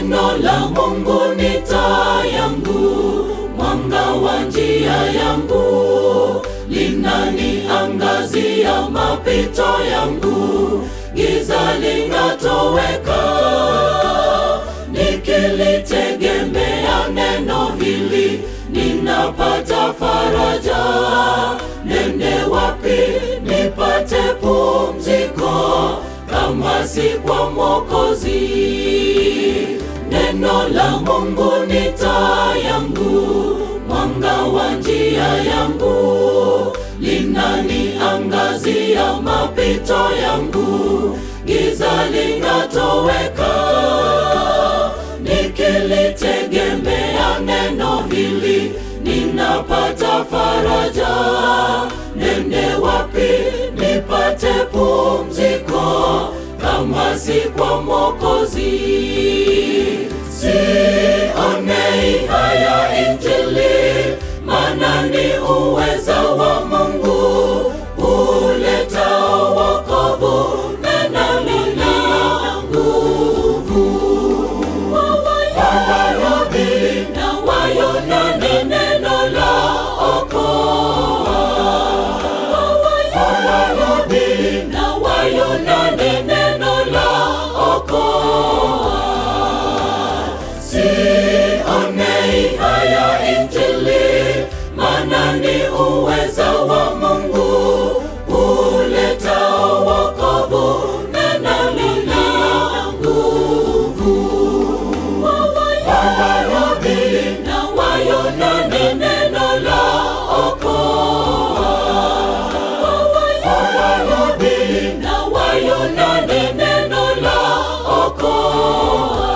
Neno la Mungu ni taa yangu, mwanga wa njia yangu, linaniangazia mapito yangu, giza linatoweka. Nikilitegemea neno hili, ninapata faraja. Nende wapi nipate pumziko, kama si kwa Mwokozi? Neno la Mungu ni taa yangu, mwanga wa njia yangu, linaniangazia mapito yangu, giza linatoweka. Nikilitegemea neno hili, ninapata faraja. Nende wapi nipate pumziko, kama si kwa Mwokozi? Sionei haya Injili, maana ni uweza wa Mungu uletao wokovu, neno lina nguvu. Wayahudi na Wayunani, neno la okoa. Wayahudi na Wayunani, neno la okoa. Sionei haya Injili, maana ni uweza wa Mungu uletao wokovu, neno lina nguvu. Wayahudi na Wayunani, neno la okoa. Wayahudi na Wayunani, neno la okoa.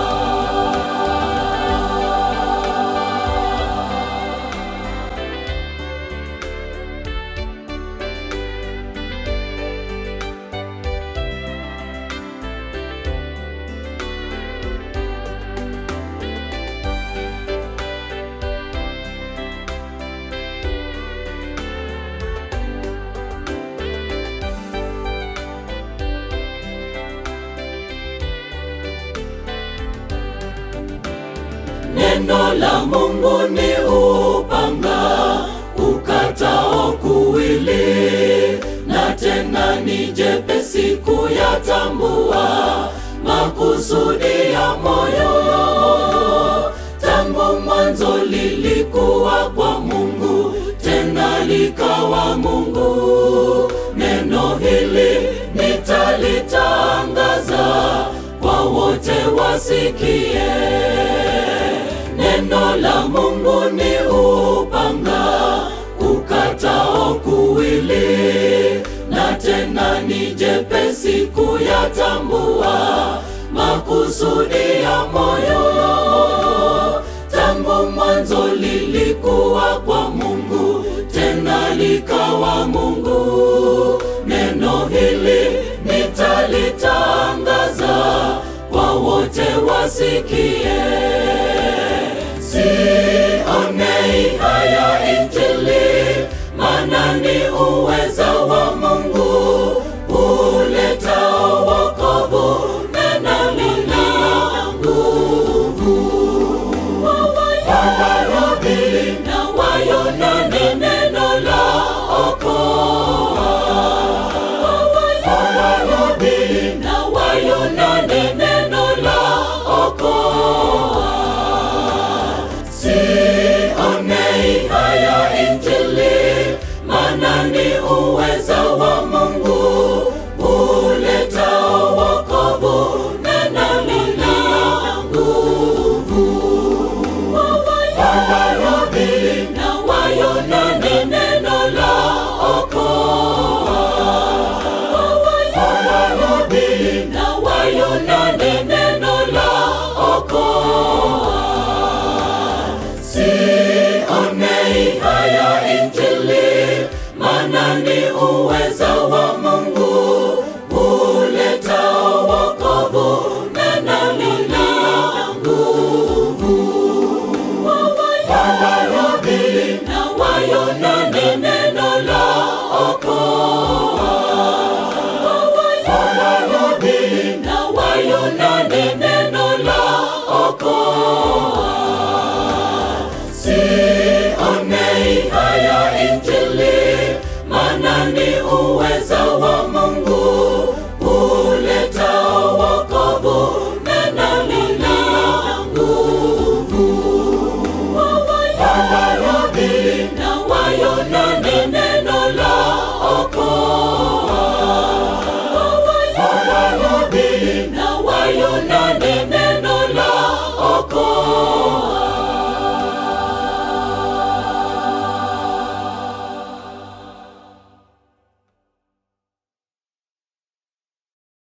Neno la Mungu ni upanga ukatao kuwili, na tena ni jepesi kuyatambua makusudi ya moyo. Tangu mwanzo lilikuwa kwa Mungu, tena likawa Mungu. Neno hili nitalitangaza kwa wote wasikie. Neno la Mungu ni upanga ukatao kuwili, na tena ni jepesi kuyatambua makusudi ya moyo. Tangu mwanzo lilikuwa kwa Mungu, tena likawa Mungu. Neno hili nitalitangaza kwa wote wasikie. Sionei haya Injili, maana ni uweza wa Mungu uletao wokovu, neno lina nguvu. Wayahudi na Wayunani, neno la okoa. Wayahudi na Wayunani, neno la okoa. Sionei haya Injili, maana ni uweza wa Mungu uletao wokovu, neno lina nguvu. Wayahudi na Wayunani, neno la okoa. Wayahudi na Wayunani, neno la okoa. Sionei haya Injili, maana ni uweza